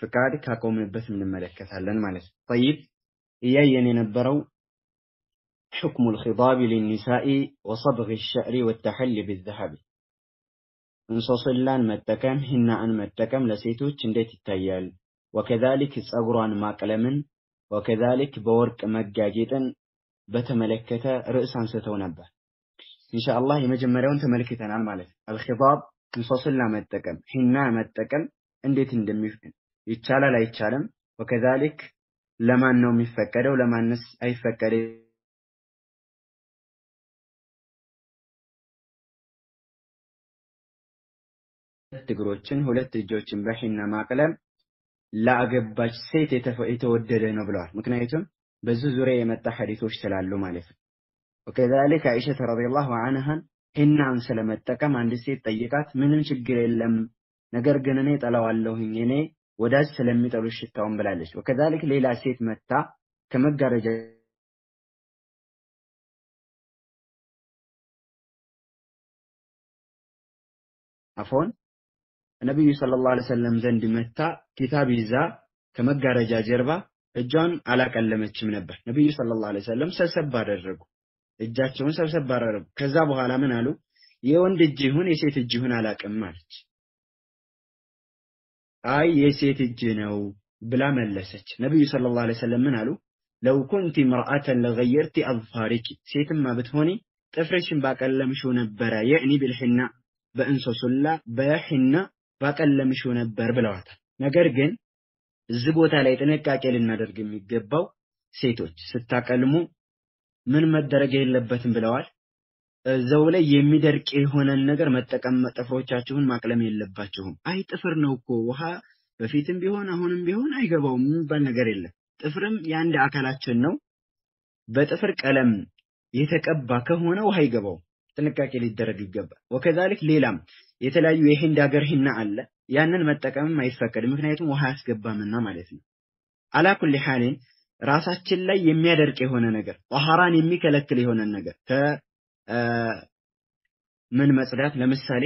ፍቃድ ካቆምንበት እንመለከታለን ማለት ነው። ጠይብ እያየን የነበረው حكم الخضاب للنساء وصبغ الشعر والتحلي بالذهب እንሶስላን መጠቀም ሂናን መጠቀም ለሴቶች እንዴት ይታያል? ወከዛሊክ ጸጉሯን ማቅለምን ወከዛሊክ በወርቅ መጋጌጥን በተመለከተ ርዕስ አንስተው ነበር። ኢንሻአላህ የመጀመሪያውን ተመልክተናል ማለት ነው። አልኺጣብ እንሶስላ መጠቀም ሂና መጠቀም እንዴት እንደሚ ይቻላል አይቻልም? ወከዛሊክ ለማን ነው የሚፈቀደው? ለማንስ አይፈቀድም? ሁለት እግሮችን ሁለት እጆችን በሂና ማቅለም ለአገባች ሴት የተወደደ ነው ብለዋል። ምክንያቱም በዚህ ዙሪያ የመጣ ሐዲሶች ስላሉ ማለት ነው። ወከዛሊክ አይሸተ ረዲየላሁ ዐንሃን ሂናን ስለመጠቀም አንድ ሴት ጠይቃት፣ ምንም ችግር የለም ነገር ግን እኔ ጠላዋለሁኝ እኔ ወዳጅ ስለሚጠሉ ሽታውን ብላለች። ወከዛሊክ ሌላ ሴት መታ ከመጋረጃ አፎን ነቢዩ ሰለላሁ ዐለይሂ ወሰለም ዘንድ መታ ኪታብ ይዛ ከመጋረጃ ጀርባ እጇን አላቀለመችም ነበር። ነቢዩ ሰለላሁ ዐለይሂ ወሰለም ሰብሰብ አደረጉ፣ እጃቸውን ሰብሰብ አደረጉ። ከዛ በኋላ ምን አሉ? የወንድ እጅ ይሁን የሴት እጅ ይሁን አላቅም አለች። አይ የሴት እጅ ነው ብላ መለሰች። ነቢዩ ሰለላሁ ዐለይሂ ወሰለም ምን አሉ? ለው ኩንቲ ምርአተን ለገየርቲ አዝፋሪኪ ሴትማ ብትሆኒ ጥፍርሽን ባቀለምሽው ነበረ። የእኒ ብልሒና በእንሶሱላ በሒና ባቀለምሽው ነበር ብለዋታል። ነገር ግን እዚህ ቦታ ላይ ጥንቃቄ ልናደርግ የሚገባው ሴቶች ስታቀልሙ ምን መደረግ የለበትም ብለዋል። እዛው ላይ የሚደርቅ የሆነን ነገር መጠቀም ጥፍሮቻችሁን ማቅለም የለባችሁም። አይ ጥፍር ነው እኮ ውሃ በፊትም ቢሆን አሁንም ቢሆን አይገባውም የሚባል ነገር የለም። ጥፍርም የአንድ አካላችን ነው። በጥፍር ቀለም የተቀባ ከሆነ ውሃ አይገባውም። ጥንቃቄ ሊደረግ ይገባል። ወከዛሊክ ሌላም የተለያዩ የሂንድ ሀገር ሂና አለ። ያንን መጠቀምም አይፈቀድም፣ ምክንያቱም ውሃ ያስገባምና ማለት ነው። አላኩል ሐሊን ራሳችን ላይ የሚያደርቅ የሆነ ነገር ጧሃራን የሚከለክል የሆነ ነገር ከምን መጽዳት ለምሳሌ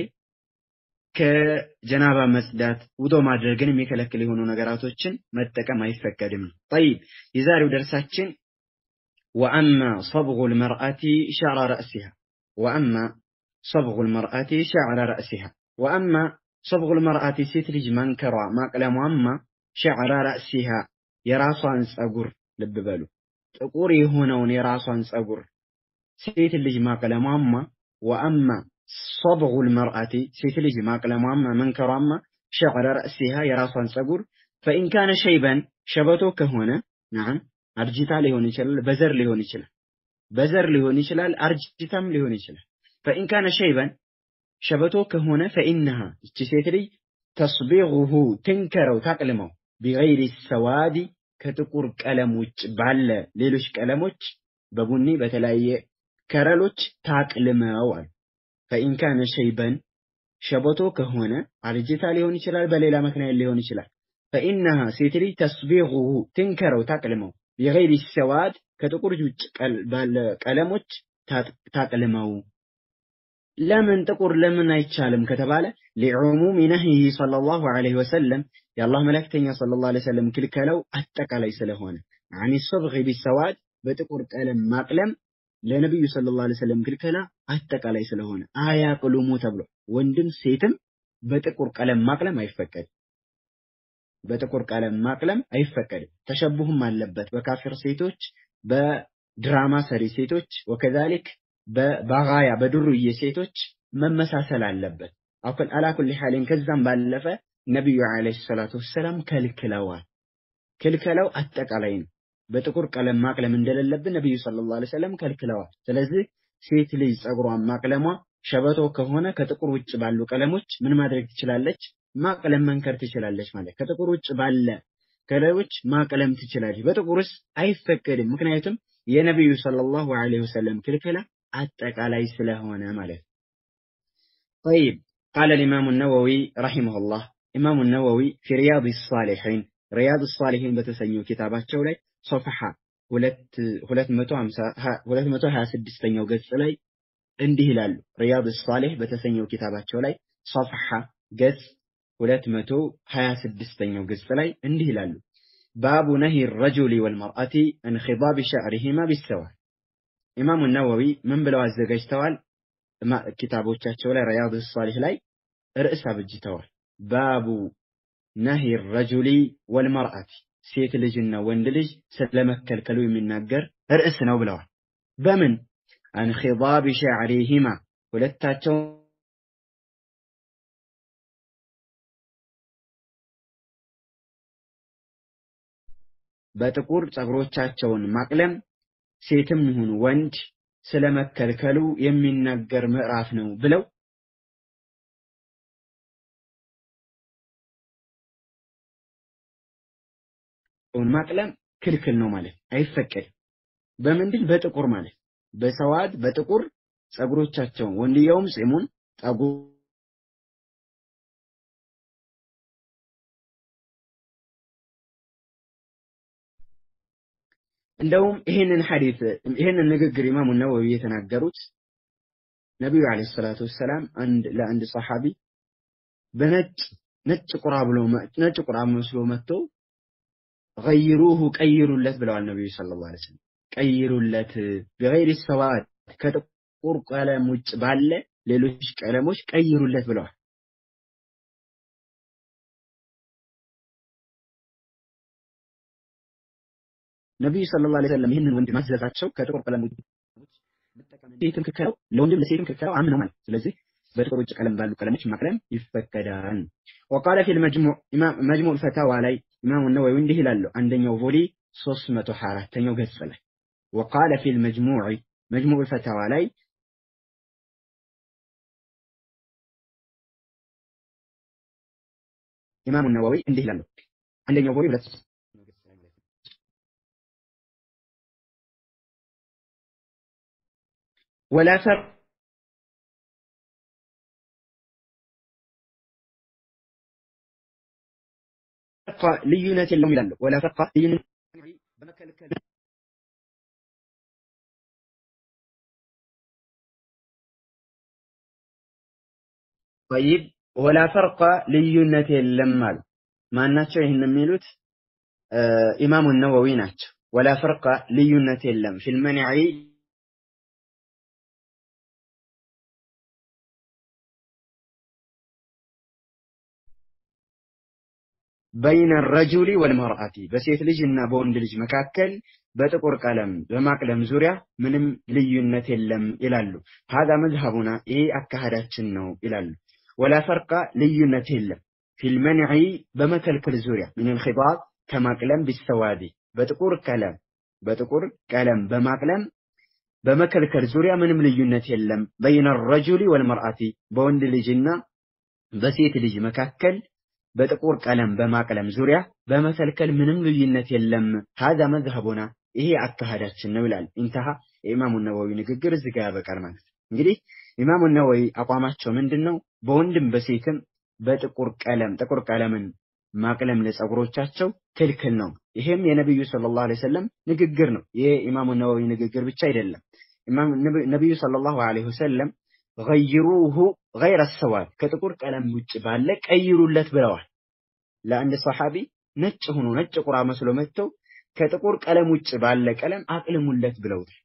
ከጀናባ መጽዳት ውዶ ማድረግን የሚከለክል የሆኑ ነገራቶችን መጠቀም አይፈቀድም ነው። ጠይብ የዛሬው ደርሳችን ወአማ ሰብጉ ልመርአቲ ሸዕረ ረእሲሃ ወአማ ሰብጉ ልመርአቲ ሸዕረ ረእሲሃ ወአማ ሰብጉ ልመርአቲ ሴት ልጅ መንከሯ ማቅለሟማ ሸዕረ ረእሲሃ የራሷን ጸጉር ልብ በሉ ጥቁር የሆነውን የራሷን ጸጉር ሴት ልጅ ማቅለሟማ ወአማ ሰብጉ ልመርአቲ ሴት ልጅ ማቅለሟማ መንከሯማ ሸዕረ ረእሲሃ የራሷን ጸጉር ፈኢን ካነ ሸይበን ሸበቶ ከሆነ ናም አርጅታ ሊሆን ይችላል፣ በዘር ሊሆን ይችላል፣ በዘር ሊሆን ይችላል፣ አርጅታም ሊሆን ይችላል። ፈኢን ካነ ሸይበን ሸበቶ ከሆነ ፈኢነሃ እቺ ሴት ልጅ ተስቢغሁ ትንከረው ታቅልመው ቢገይሪ ሰዋዲ ከጥቁር ቀለም ውጭ ባለ ሌሎች ቀለሞች በቡኒ በተለያየ ከረሎች ታቅልመው አሉ። ፈኢን ካነ ሸይበን ሸበቶ ከሆነ አርጅታ ሊሆን ይችላል፣ በሌላ ምክንያት ሊሆን ይችላል። ፈኢነሃ ሴት ልጅ ተስቢغሁ ትንከረው ታቅልመው ቢገይሪ ሰዋድ ከጥቁር ውጭ ባለ ቀለሞች ታቅልመው። ለምን ጥቁር ለምን አይቻልም ከተባለ ሊዑሙሚ ነህይህ ሰለላሁ ዐለይሂ ወሰለም የአላህ መልእክተኛ ሰለላሁ ዐለይሂ ወሰለም ክልከለው አጠቃላይ ስለሆነ አኒ ሰብጊ ቢሰዋድ በጥቁር ቀለም ማቅለም ለነቢዩ ሰለላሁ ዐለይሂ ወሰለም ክልከላ አጠቃላይ ስለሆነ አያቅሉሙ ተብሎ ወንድም ሴትም በጥቁር ቀለም ማቅለም አይፈቀድም። በጥቁር ቀለም ማቅለም አይፈቀድም። ተሸቡህም አለበት በካፊር ሴቶች፣ በድራማ ሰሪ ሴቶች ወከዛሊክ በባጋያ በዱርዬ ሴቶች መመሳሰል አለበት። አላኩል ሐሊን ከዛም ባለፈ ነቢዩ ዓለይሂ ሰላቱ ወሰላም ከልክለዋል። ክልከላው አጠቃላይ ነው። በጥቁር ቀለም ማቅለም እንደሌለብን ነቢዩ ሰለላሁ ዐለይሂ ወሰለም ከልክለዋል። ስለዚህ ሴት ልጅ ጸጉሯን ማቅለሟ ሸበቶ ከሆነ ከጥቁር ውጭ ባሉ ቀለሞች ምን ማድረግ ትችላለች? ማቅለም መንከር ትችላለች ማለት ከጥቁር ውጭ ባለ ከለሮች ማቅለም ትችላለች። በጥቁርስ አይፈቀድም። ምክንያቱም የነቢዩ ሰለላሁ ዐለይሂ ወሰለም ክልክላ አጠቃላይ ስለሆነ ማለት ነው። طيب قال الإمام النووي رحمه الله إمام النووي في رياض الصالحين رياض الصالحين በተሰኘው ኪታባቸው ላይ ሶፍሐ 226ኛው ገጽ ላይ እንዲህ ይላሉ። ሪያድ ሳሌህ በተሰኘው ኪታባቸው ላይ ሶፍሐ ገጽ 226ኛው ገጽ ላይ እንዲህ ይላሉ። ባቡ ነሂ ረጁሊ ወልመርአቲ አን ኺዳብ ሸዕሪሂማ ቢሰዋ። ኢማሙ ነወዊ ምን ብለው አዘጋጅተዋል? ኪታቦቻቸው ላይ ረያድ ሷሊህ ላይ ርዕስ አብጅተዋል። ባቡ ነሂ ረጁሊ ወልመርአቲ ሴት ልጅና ወንድ ልጅ ስለመከልከሉ የሚናገር ርዕስ ነው ብለዋል። በምን አን ኺዳብ ሸዕሪሂማ ሁለታቸው በጥቁር ጸጉሮቻቸውን ማቅለም ሴትም ይሁን ወንድ ስለመከልከሉ የሚናገር ምዕራፍ ነው ብለው ማቅለም ክልክል ነው ማለት አይፈቀድም። በምንድን በጥቁር ማለት በሰዋድ በጥቁር ጸጉሮቻቸውን ወንድየውም ጺሙን ጠጉ እንደውም ይህንን ሐዲስ ይህንን ንግግር ኢማሙ ነወዊ የተናገሩት ነቢዩ ዓለይሂ ሰላቱ ወሰላም አንድ ለአንድ ሰሐቢ በነጭ ነጭ ቁራ ብሎ ነጭ ቁራ መስሎ መጥቶ ገይሩሁ ቀይሩለት ብለዋል ነቢዩ ሰለላሁ ዐለይሂ ወሰለም። ቀይሩለት በገይሪ ሰዋድ ከጥቁር ቀለም ውጭ ባለ ሌሎች ቀለሞች ቀይሩለት ብለዋል። ነቢዩ ሰለላሁ ዐለይሂ ወሰለም ይህንን ወንድ ማዘዛቸው ከጥቁር ቀለም ውጭ ሴትም ክልከላው ለወንድም ለሴትም ክልከላው አም ነው ማለት ስለዚህ በጥቁር ውጭ ቀለም ባሉ ቀለሞች ማቅለም ይፈቀዳል። ወቃለ ፊል መጅሙዕ መጅሙዕ ፈታዋ ላይ ኢማሙ ነወዊ እንዲህ ይላሉ። አንደኛው ቮሊ 324ኛው ገጽ ላይ ወቃለ ፊል መጅሙዕ መጅሙዕ ፈታዋ ላይ ኢማሙ ነወዊ እንዲህ ይላሉ። አንደኛው ቮሊ ሁለት ወላ ፈርቅ ልዩነት የለውም ይላሉ። ወላ ፈርቅ ልዩነት በመከልከል ጠይብ ወላ ፈርቅ ልዩነት የለም አሉ። ማናቸው ይህን የሚሉት? ኢማሙ ነወዊ ናቸው። ወላ ፈርቅ ልዩነት የለም ፊል መንዒ በይነ ረጁሊ ወልመርአቲ በሴት ልጅ እና በወንድ ልጅ መካከል በጥቁር ቀለም በማቅለም ዙሪያ ምንም ልዩነት የለም ይላሉ። ሀዛ መዝሀቡና ይሄ አካሄዳችን ነው ይላሉ። ወላ ፈርቃ ልዩነት የለም ፊልመንዒ በመከልከል ዙሪያ ሚነል ኺጣብ ከማቅለም ቢሰዋዲ በጥቁር ቀለም በጥቁር ቀለም በማቅለም በመከልከል ዙሪያ ምንም ልዩነት የለም። በይነ ረጁሊ ወልመርአቲ በወንድ ልጅና በሴት ልጅ መካከል በጥቁር ቀለም በማቅለም ዙሪያ በመከልከል ምንም ልዩነት የለም። ሀዛ መዝሀቡና ይሄ አካሄዳችን ነው ይላል። ኢንተሃ የኢማሙ ነወዊ ንግግር እዚህ ጋር ያበቃል ማለት ነው። እንግዲህ ኢማሙ ነወዊ አቋማቸው ምንድን ነው? በወንድም በሴትም በጥቁር ቀለም ጥቁር ቀለምን ማቅለም ለጸጉሮቻቸው ክልክል ነው። ይሄም የነቢዩ ሰለላሁ ዐለይሂ ወሰለም ንግግር ነው። ይሄ ኢማሙ ነወዊ ንግግር ብቻ አይደለም። ነቢዩ ሰለላሁ ዐለይሂ ወሰለም ገይሩሁ ገይረ ሰዋድ ከጥቁር ቀለም ውጭ ባለ ቀይሩለት ብለዋል። ለአንድ ሰሓቢ ነጭ ሆኖ ነጭ ቁራ መስሎ መጥተው ከጥቁር ቀለም ውጭ ባለ ቀለም አቅልሙለት ብለውታል።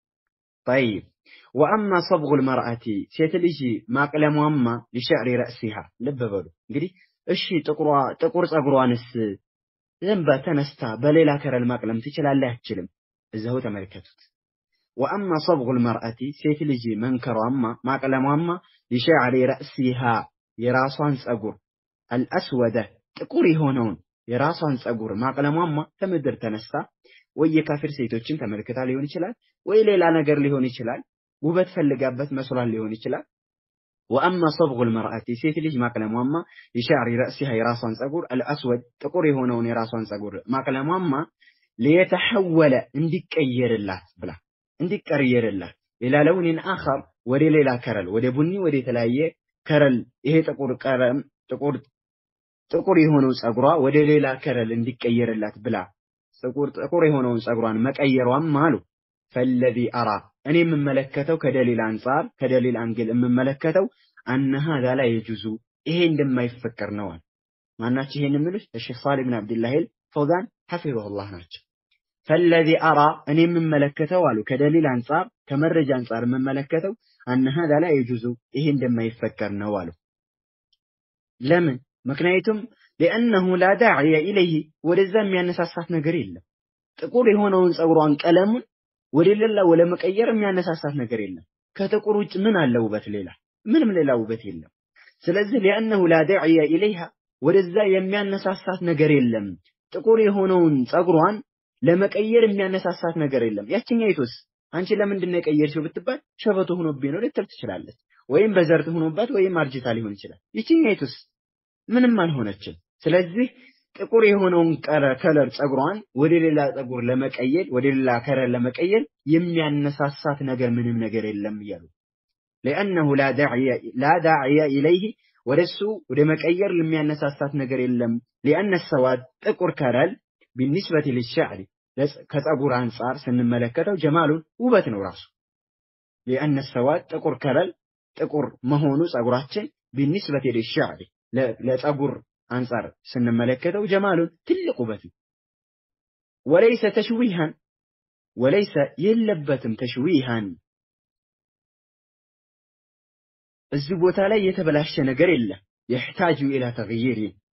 ጠይብ ወአማ ሰብጉል መርአቲ ሴት ልጅ ማቅለሟማ ሊሸዕሪ ረእሲሃ ልብ በሉ እንግዲህ እሺ ጥቁር ጸጉሯንስ ዝም ተነስታ በሌላ ከረል ማቅለም ትችላለህ? አትችልም? እዛው ተመልከቱት። ወአማ ሰብጉል መርአቲ ሴት ልጅ መንከሯማ ማቅለሟማ ሊሸዕሪ ረእሲሃ የራሷን ጸጉር አልአስወደ ጥቁር የሆነውን የራሷን ጸጉር ማቅለሟማ ከምድር ተነስታ ወይ የካፊር ሴቶችን ተመልክታ ሊሆን ይችላል፣ ወይ ሌላ ነገር ሊሆን ይችላል፣ ውበት ፈልጋበት መስሏል ሊሆን ይችላል። ወአማ ሰብጉል መርአቲ ሴት ልጅ ማቅለሟማ ሊሸዕሪ ረእሲሃ የራሷን ጸጉር አልአስወድ ጥቁር የሆነውን የራሷን ጸጉር ማቅለሟማ ሊየተሐወለ እንዲቀየርላት ብላ እንዲቀየርላት ሌላ ለውኒን አኸር ወደ ሌላ ከረል ወደ ቡኒ ወደ የተለያየ ከረል ይሄ ጥቁር ቀለም ጥቁር ጥቁር የሆነው ጸጉሯ ወደ ሌላ ከረል እንዲቀየርላት ብላ ጥቁር ጥቁር የሆነውን ጸጉሯን መቀየሯም አሉ ፈለዚ አራ እኔ የምመለከተው ከደሊል አንጻር ከደሊል አንግል የምመለከተው አነ ሀዛ ላ የጁዙ ይሄ እንደማይፈቀር ነው አሉ። ማናቸው ይሄን የሚሉት ሼክ ሳሊህ ብን አብዱላህ ፈውዛን ሐፊዘሁላህ ናቸው። ፈለዚ አራ እኔ የምመለከተው አሉ ከደሊል አንጻር ከመረጃ አንጻር የምመለከተው አነ ሀዛ ላ የጁዙ ይሄ እንደማይፈቀር ነው አሉ። ለምን? ምክንያቱም ሊአነሁ ላ ዳዕየ ኢለይህ ወደዛ የሚያነሳሳት ነገር የለም። ጥቁር የሆነውን ፀጉሯን ቀለሙን ወደ ሌላ ወደ መቀየር የሚያነሳሳት ነገር የለም። ከጥቁር ውጭ ምን አለ ውበት? ሌላ ምንም ሌላ ውበት የለም። ስለዚህ ሊአነሁ ላ ዳዕየ ኢለይሃ ወደዛ የሚያነሳሳት ነገር የለም። ጥቁር የሆነውን ፀጉሯን ለመቀየር የሚያነሳሳት ነገር የለም። ያችኛይቱስ አንቺ ለምንድን ነው የቀየርሽው ብትባል ሸበቶ ሆኖብኝ ነው ልትል ትችላለች። ወይም በዘርት ሆኖባት ወይም አርጅታ ሊሆን ይችላል። ይችኛይቱስ ምንም አልሆነችም። ስለዚህ ጥቁር የሆነውን ከለር ፀጉሯን ወደ ሌላ ፀጉር ለመቀየር ወደ ሌላ ከለር ለመቀየር የሚያነሳሳት ነገር ምንም ነገር የለም እያሉ ለአነሁ ላ ዳዕየ ኢለይህ ወደሱ ወደ መቀየር የሚያነሳሳት ነገር የለም። ሊአነ ሰዋድ ጥቁር ከለር ቢኒስበት ልሻዕሪ ከፀጉር አንጻር ስንመለከተው ጀማሉን ውበት ነው ራሱ። ሊአነ ሰዋድ ጥቁር ከለር ጥቁር መሆኑ ፀጉራችን ቢኒስበት ልሻዕሪ ለፀጉር አንጻር ስንመለከተው ጀማሉን ትልቅ ውበት ነው። ወለይሰ ተሽዊሃን ወለይሰ የለበትም ተሽዊሃን እዚህ ቦታ ላይ የተበላሸ ነገር የለም። የሕታጁ ኢላ ተግይር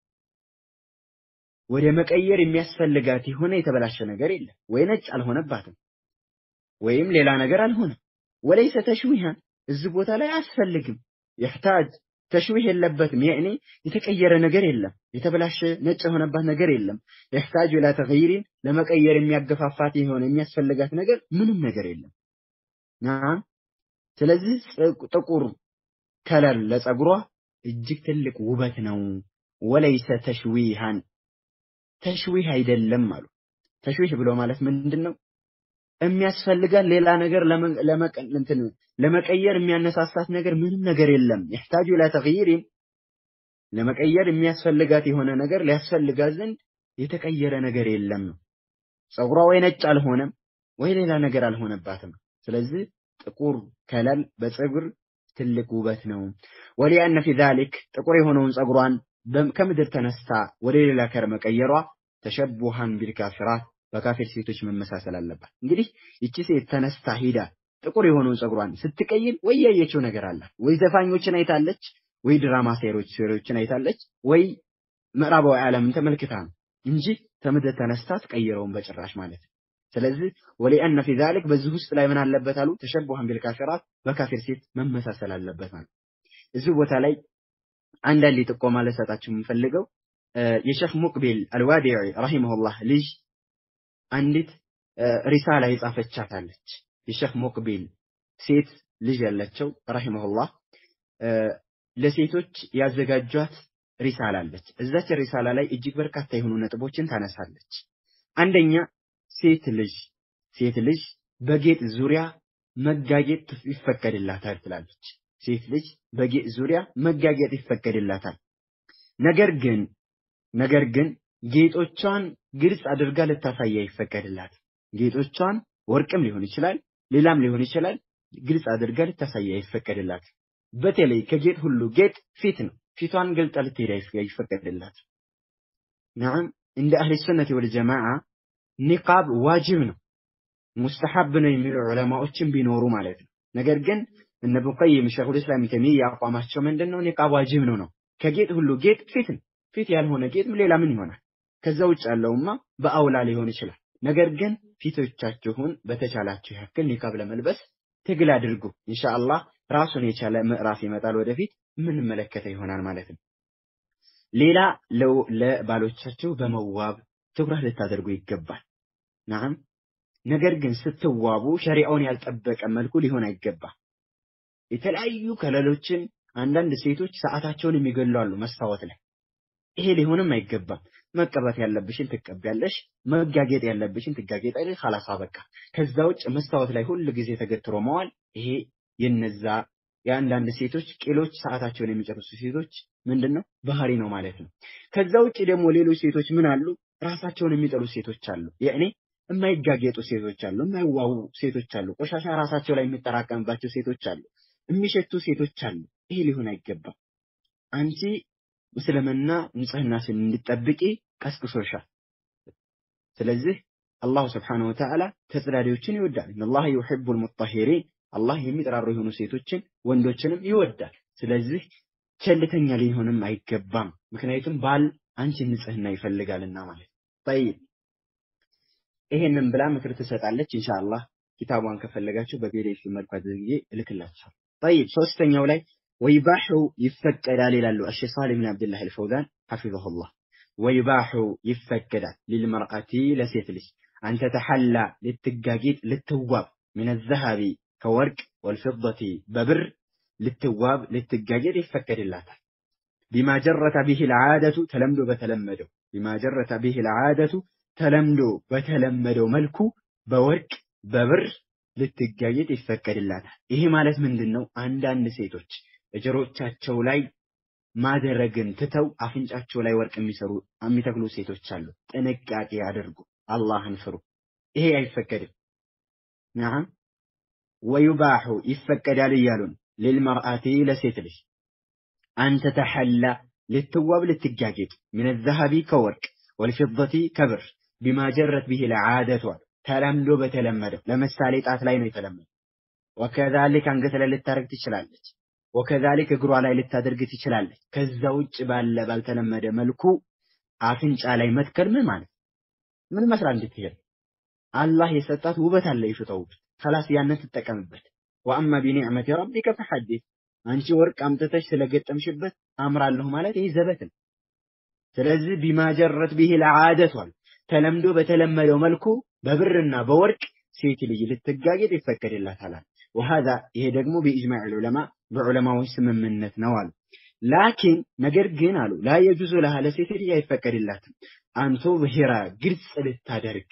ወደ መቀየር የሚያስፈልጋት የሆነ የተበላሸ ነገር የለም። ወይ ነጭ አልሆነባትም ወይም ሌላ ነገር አልሆነም። ወለይሰ ተሽዊሃን እዚህ ቦታ ላይ አያስፈልግም። የሕታጅ ተሽዊህ የለበትም። ያኔ የተቀየረ ነገር የለም። የተበላሸ ነጭ የሆነባት ነገር የለም። የሕታጁ ኢላ ተግይሪን ለመቀየር የሚያገፋፋት የሆነ የሚያስፈልጋት ነገር ምንም ነገር የለም። ናም ስለዚህ ጥቁር ከለር ለፀጉሯ እጅግ ትልቅ ውበት ነው። ወለይሰ ተሽዊሃን ተሽዊህ አይደለም አሉ። ተሽዊህ ብሎ ማለት ምንድን ነው? የሚያስፈልጋት ሌላ ነገር ለመቀየር የሚያነሳሳት ነገር ምንም ነገር የለም። የሕታጁ ኢላ ተግይሪን ለመቀየር የሚያስፈልጋት የሆነ ነገር ሊያስፈልጋት ዘንድ የተቀየረ ነገር የለም ነው። ፀጉሯ ወይ ነጭ አልሆነም ወይ ሌላ ነገር አልሆነባትም። ስለዚህ ጥቁር ከለር በፀጉር ትልቅ ውበት ነው። ወሊአነ ፊ ዛሊክ ጥቁር የሆነውን ፀጉሯን ከምድር ተነስታ ወደ ሌላ ከር መቀየሯ ተሸቡሃን ቢልካፊራት በካፊር ሴቶች መመሳሰል አለባት። እንግዲህ ይቺ ሴት ተነስታ ሂዳ ጥቁር የሆነውን ፀጉሯን ስትቀይር ወይ ያየችው ነገር አላት፣ ወይ ዘፋኞችን አይታለች፣ ወይ ድራማ ሴሮች ሴሮችን አይታለች፣ ወይ ምዕራባዊ ዓለምን ተመልክታ ነው እንጂ ከምድር ተነስታ ትቀይረውን በጭራሽ ማለት ነው። ስለዚህ ወሊአነ ፊ ዛሊክ በዚህ ውስጥ ላይ ምን አለበት አሉ ተሸቡሃን ቢልካፊራት በካፊር ሴት መመሳሰል አለበት ማለት እዚህ ቦታ ላይ አንዳንድ ጥቆማ ልሰጣችሁ የምፈልገው የሼክ ሙቅቢል አልዋዲዒ ረሂመሁላህ ልጅ አንዲት ሪሳላ የጻፈቻታለች። የሼክ ሙቅቢል ሴት ልጅ ያላቸው ረሂመሁላህ ለሴቶች ያዘጋጇት ሪሳላ አለች። እዛች ሪሳላ ላይ እጅግ በርካታ የሆኑ ነጥቦችን ታነሳለች። አንደኛ ሴት ልጅ ሴት ልጅ በጌጥ ዙሪያ መጋጌጥ ይፈቀድላታል ትላለች። ሴት ልጅ በጌጥ ዙሪያ መጋጌጥ ይፈቀድላታል። ነገር ግን ነገር ግን ጌጦቿን ግልጽ አድርጋ ልታሳይ አይፈቀድላት። ጌጦቿን ወርቅም ሊሆን ይችላል፣ ሌላም ሊሆን ይችላል። ግልጽ አድርጋ ልታሳይ አይፈቀድላት። በተለይ ከጌጥ ሁሉ ጌጥ ፊት ነው። ፊቷን ገልጣ ልትሄድ አይፈቀድላት። ነዓም እንደ አህሊ ሱነት ወል ጀማዓ ኒቃብ ዋጅብ ነው፣ ሙስተሐብ ነው የሚሉ ዑለማዎችን ቢኖሩ ማለት ነው። ነገር ግን እነ ኢብኑ ቀይም ሸይኹል ኢስላም ተይሚያ አቋማቸው ምንድን ነው? ኒቃብ ዋጅብ ነው ነው። ከጌጥ ሁሉ ጌጥ ፊት ነው። ፊት ያልሆነ ጌጥ ሌላ ምን ይሆናል? ከዛ ውጭ ያለውማ በአውላ ሊሆን ይችላል። ነገር ግን ፊቶቻችሁን በተቻላችሁ ያክል ኒቃብ ለመልበስ ትግል አድርጉ። ኢንሻአላህ ራሱን የቻለ ምዕራፍ ይመጣል ወደፊት የምንመለከተው ይሆናል ማለት ነው። ሌላ ለባሎቻችሁ በመዋብ ትኩረት ልታደርጉ ይገባል። ናም ነገር ግን ስትዋቡ ሸሪዓውን ያልጠበቀ መልኩ ሊሆን አይገባም። የተለያዩ ከለሎችን አንዳንድ ሴቶች ሰዓታቸውን የሚገሉ አሉ መስታወት ላይ። ይሄ ሊሆንም አይገባም። መቀባት ያለብሽን ትቀቢያለሽ፣ መጋጌጥ ያለብሽን ትጋጌጣለሽ። ኻላስ በቃ። ከዛ ውጭ መስታወት ላይ ሁል ጊዜ ተገትሮ መዋል ይሄ የነዛ የአንዳንድ ሴቶች ቂሎች ሰዓታቸውን የሚጨርሱ ሴቶች ምንድነው ባህሪ ነው ማለት ነው። ከዛ ውጭ ደግሞ ሌሎች ሴቶች ምን አሉ? ራሳቸውን የሚጠሉ ሴቶች አሉ። ያኔ የማይጋጌጡ ሴቶች አሉ፣ የማይዋቡ ሴቶች አሉ፣ ቆሻሻ ራሳቸው ላይ የሚጠራቀምባቸው ሴቶች አሉ፣ የሚሸቱ ሴቶች አሉ። ይሄ ሊሆን አይገባም። አንቺ እስልምና ንጽህናሽን እንድጠብቂ ቀስቅሶሻል። ስለዚህ አላሁ ስብሓነሁ ወተዓላ ተጽዳሪዎችን ይወዳል። ኢነላህ ዩሒቡል ሙጠሂሪን አላህ የሚጠራሩ የሆኑ ሴቶችን ወንዶችንም ይወዳል። ስለዚህ ቸልተኛ ሊሆንም አይገባም። ምክንያቱም ባል አንቺን ንጽህና ይፈልጋልና ማለት ጠይብ ይሄንን ብላ ምክር ትሰጣለች። ኢንሻአላህ ኪታቧን ከፈለጋችሁ በፒዲኤፍ መልኩ አድርጌ እልክላችኋል። ጠይብ ሶስተኛው ላይ ወይባሑ ይፈቀዳል ይላሉ አሸህ ሳሊህ ብን አብድላህ አልፈውዛን ሐፊዘሁላህ። ወይባሑ ይፈቀዳል ሊልመርአቲ ለሴት ልጅ አንተ ተሐላ ልትጋጌጥ ልትዋብ ምን ዘሀቢ ከወርቅ ወልፊደቲ በብር ልትዋብ ልትጋጌጥ ይፈቀድላታል። ቢማ ጀረተ ቢህ ልዓደቱ ተለምዶ በተለመደው ቢማ ጀረተ ቢህ ልዓደቱ ተለምዶ በተለመደው መልኩ በወርቅ በብር ልትጋጌጥ ይፈቀድላታል። ይሄ ማለት ምንድን ነው? አንዳንድ ሴቶች እጀሮቻቸው ላይ ማድረግን ትተው አፍንጫቸው ላይ ወርቅ የሚሰሩ የሚተክሉ ሴቶች አሉ። ጥንቃቄ አድርጉ፣ አላህን ፍሩ። ይሄ አይፈቀድም። ነዓም ወዩባሑ ይፈቀዳል እያሉን ሊልመርአቲ ለሴት ልጅ አንተ ተሐላ ልትዋብ ልትጋጌጥ ምን ዘሀቢ ከወርቅ ወልፊደቲ ከብር ቢማ ጀረት ቢህ ለዓደቷ ተለምዶ በተለመደው ለምሳሌ ጣት ላይ ነው የተለመደው። ወከዛሊክ አንገት ላይ ልታደርግ ትችላለች። ወከዛሊክ እግሯ ላይ ልታደርግ ትችላለች። ከዛ ውጭ ባለ ባልተለመደ መልኩ አፍንጫ ላይ መትከል ምን ማለት ምን መስራት እንድትሄድ አላህ የሰጣት ውበት አለ የሽታው ውበት ከላስ ያንን ትጠቀምበት። ወአማ ቢኒዕመቲ ረቢከ ፈሐዲስ አንቺ ወርቅ አምጥተሽ ስለገጠምሽበት አምራለሁ ማለት ይህ ዘበት ነው። ስለዚህ ቢማጀረት ቢህ ለዓደቷል ተለምዶ በተለመደው መልኩ በብርና በወርቅ ሴት ልጅ ልትጋጌጥ ይፈቀድላታል። ወሃዛ ይሄ ደግሞ በኢጅማዕ ዑለማ በዑለማዎች ስምምነት ነው አሉ። ላኪን ነገር ግን አሉ ላ የጁዙ ለሃ ለሴት ልጅ አይፈቀድላትም አንቶ ብሔራ ግልጽ ልታደርግ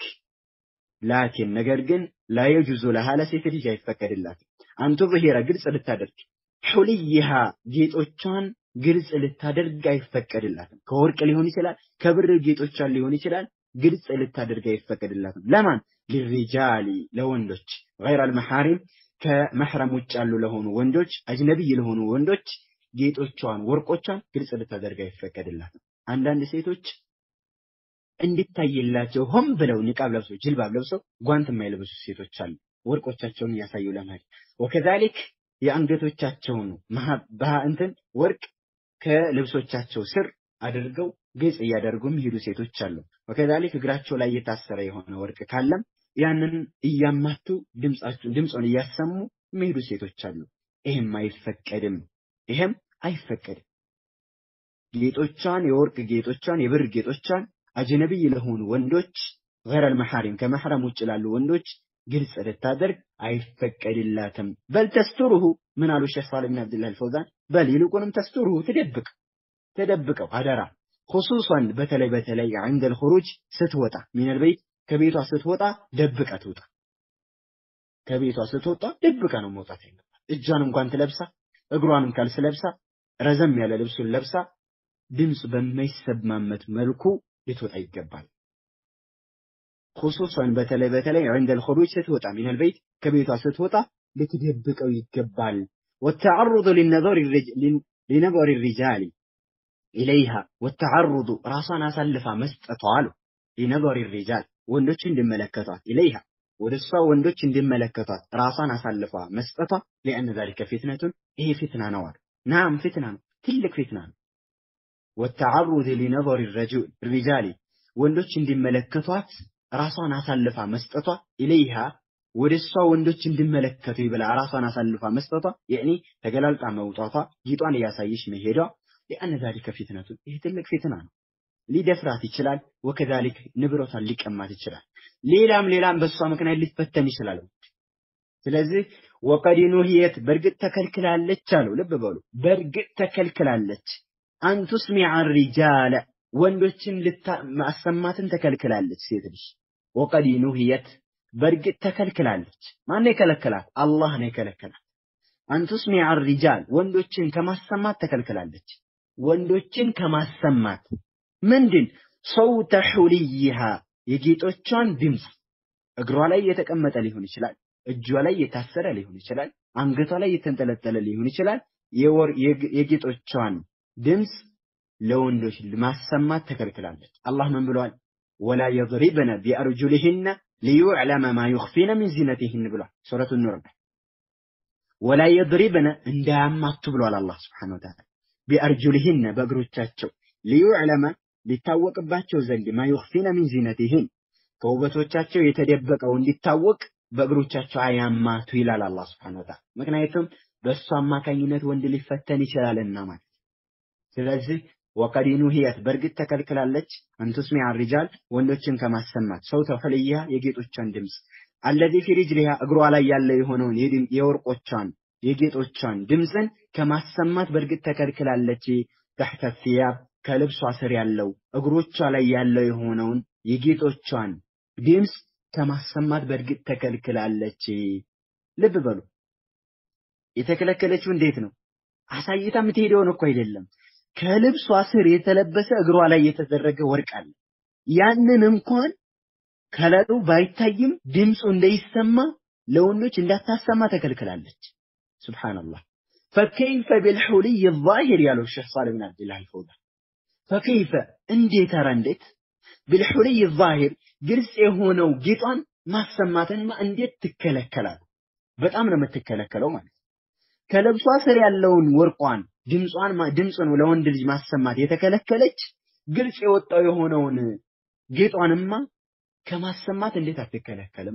ላኪን ነገር ግን ላ የጁዙ ለሃ ለሴት ልጅ አይፈቀድላትም አንቶ ብሔራ ግልጽ ልታደርግ ሑልይሃ ጌጦቿን ግልጽ ልታደርግ አይፈቀድላትም። ከወርቅ ሊሆን ይችላል፣ ከብር ጌጦቿን ሊሆን ይችላል። ግልጽ ልታደርግ አይፈቀድላትም። ለማን ሊሪጃሊ ለወንዶች ገይረል መሐሪም ከመሕረም ውጭ ያሉ ለሆኑ ወንዶች አጅነቢይ ለሆኑ ወንዶች ጌጦቿን ወርቆቿን ግልጽ ልታደርግ አይፈቀድላትም። አንዳንድ ሴቶች እንዲታይላቸው ሆን ብለው ኒቃብ ለብሰው ጅልባብ ለብሰው ጓንት የማይለብሱ ሴቶች አሉ። ወርቆቻቸውን እያሳዩ ለመሄድ ወከዛሊክ የአንገቶቻቸውን እንትን ወርቅ ከልብሶቻቸው ስር አድርገው ግልጽ እያደረጉ የሚሄዱ ሴቶች አሉ። ወከዛሊክ እግራቸው ላይ የታሰረ የሆነ ወርቅ ካለም ያንን እያማቱ ድምፁን እያሰሙ የሚሄዱ ሴቶች አሉ። ይሄም አይፈቀድም። ይሄም አይፈቀድም። ጌጦቿን፣ የወርቅ ጌጦቿን፣ የብር ጌጦቿን አጅነቢይ ለሆኑ ወንዶች ገይረል መሐሪም ከመሕረም ውጭ ላሉ ወንዶች ግልጽ ልታደርግ አይፈቀድላትም። በል ተስቱሩሁ ምን አሉ ሼህ ሳሊህ ብን አብዱላህ አልፈውዛን፣ በል ይልቁንም ተስቱሩሁ ትደብቅ ተደብቀው አደራ ኹሱሰን በተለይ በተለይ ዐንደል ኹሩጅ ስትወጣ ሚነል በይት ከቤቷ ስትወጣ ደብቃ ትውጣ። ከቤቷ ስትወጣ ደብቃ ነው መውጣት ያለባት። እጇን እንኳን ትለብሳ እግሯንም ካልስ ለብሳ ረዘም ያለ ልብሱን ለብሳ ድምፅ በማይሰማመት መልኩ ልትወጣ ይገባል። ኹሱሰን በተለይ በተለይ ዐንደል ኹሩጅ ስትወጣ ሚነል በይት ከቤቷ ስትወጣ ልትደብቀው ይገባል። ወተዐሩዱ ሊነظር ሪጃሊ ኢለይሃ ወተዐሩዱ ራሷን አሳልፋ መስጠቷ አሉ ሊነظር ሪጃል ወንዶች እንዲመለከቷት ኢለይሃ ወደ እሷ ወንዶች እንዲመለከቷት ራሷን አሳልፋ መስጠቷ ሊአነ ዛሊከ ፊትነቱን ይሄ ፊትና ነው አሉ። ናም ፊትና ነው፣ ትልቅ ፊትና ነው። ወተዐሩድ ሊነظር ሪጃሊ ወንዶች እንዲመለከቷት ራሷን አሳልፋ መስጠቷ ኢለይሃ ወደ እሷ ወንዶች እንዲመለከቱ ብላ ራሷን አሳልፋ መስጠቷ የእኔ ተገላልጣ መውጣቷ ጌጧን እያሳየች መሄዷ ሊአነ ዛሊከ ፊትነቱን ይህ ትልቅ ፊትና ነው። ሊደፍራት ይችላል። ወከዛሊክ ንብረቷን ሊቀማት ይችላል። ሌላም ሌላም በእሷ ምክንያት ሊፈተን ይችላል። ስለዚህ ወቀድ ኑሂየት በእርግጥ ተከልክላለች አሉ። ልብ በሉ በእርግጥ ተከልክላለች። አንቱስሚዐ ሪጃለ ወንዶችን ማሰማትን ተከልክላለች ሴት ልጅ። ወቀድ ኑሂየት በእርግጥ ተከልክላለች። ማን የከለከላት? አላህ ነው የከለከላት። አንቱስሚዐ ሪጃል ወንዶችን ከማሰማት ተከልክላለች። ወንዶችን ከማሰማት ምንድን ሰውተ ሑልይሃ የጌጦቿን ድምፅ እግሯ ላይ የተቀመጠ ሊሆን ይችላል። እጇ ላይ የታሰረ ሊሆን ይችላል። አንገቷ ላይ የተንጠለጠለ ሊሆን ይችላል። የጌጦቿን ድምፅ ለወንዶች ማሰማት ተከልክላለች። አላህ ምን ብሏል? ወላ የድሪብነ ቢአርጁሊሂነ ሊዩዕለመ ማ ዩኽፊነ ሚን ዚነቲሂን ብሏል። ሱረቱ ኑር ላይ ወላ የድሪብነ እንዳያማቱ ብሏል አላህ ሱብሓነሁ ወተዓላ ቢአርጁሊሂነ በእግሮቻቸው ሊዩዕለመ ሊታወቅባቸው ዘንድ ማ ዩኽፊነ ሚን ዚነቲሂን ከውበቶቻቸው የተደበቀው እንዲታወቅ በእግሮቻቸው አያማቱ ይላል አላህ ሱብሓነሁ ወተዓላ። ምክንያቱም በእሱ አማካኝነት ወንድ ሊፈተን ይችላልና ማለት ስለዚህ ወቀድ ኑሂየት በእርግጥ ተከልክላለች አንቱስሚዕ ሪጃል ወንዶችን ከማሰማት ሰውተ ሁልያ የጌጦቿን ድምፅ አለዚ ፊ ሪጅሊሃ እግሯ ላይ ያለ የሆነውን የወርቆቿን የጌጦቿን ድምፅን ከማሰማት በእርግጥ ተከልክላለች። ተሕተ ሲያብ ከልብሷ ስር ያለው እግሮቿ ላይ ያለው የሆነውን የጌጦቿን ድምፅ ከማሰማት በእርግጥ ተከልክላለች። ልብ በሉ የተከለከለችው እንዴት ነው? አሳይታ የምትሄደውን እኮ አይደለም። ከልብሷ ስር የተለበሰ እግሯ ላይ የተደረገ ወርቅ አለ። ያንን እንኳን ከለሩ ባይታይም ድምፁ እንዳይሰማ ለወንዶች እንዳታሰማ ተከልክላለች። ሱብሃንአላህ ፈከይፈ ቢልሑልይ ዛሂር ያለው ሼህ ሳሊህ ብን አብዱላህ አልፈውዛን ፈከይፈ እንዴት ኧረ እንዴት ቢልሑልይ ዛሂር ግልጽ የሆነው ጌጧን ማሰማትንማ እንዴት ትከለከላል? በጣም ነው የምትከለከለው ማለት ከልብሷ ስር ያለውን ወርቋን ድምጿን ድምፁን ለወንድ ልጅ ማሰማት የተከለከለች ግልጽ የወጣው የሆነውን ጌጧንማ ከማሰማት እንዴት አትከለከልም?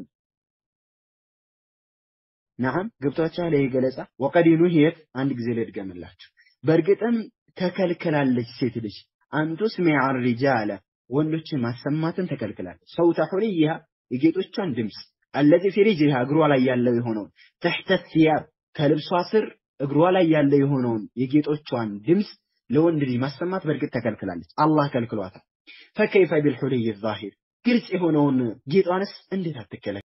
ነዓም ገብቷችኋል? ይሄ ገለጻ ወቀድ ኑሂየት አንድ ጊዜ ልድገምላችሁ። በእርግጥም ተከልክላለች ሴት ልጅ አንቱስሚዐ ሪጃለ ወንዶችን ማሰማትን ተከልክላለች። ሰውተ ሁልይሃ የጌጦቿን ድምፅ አለዚ ፊ ሪጅሊሃ እግሯ ላይ ያለው የሆነውን ተሕተ ሲያብ ከልብሷ ስር እግሯ ላይ ያለው የሆነውን የጌጦቿን ድምፅ ለወንድ ልጅ ማሰማት በእርግጥ ተከልክላለች። አላህ ከልክሏታል። ፈከይፈ ቢልሑልይ ዛሂር ግልጽ የሆነውን ጌጧንስ እንዴት አትከለከል?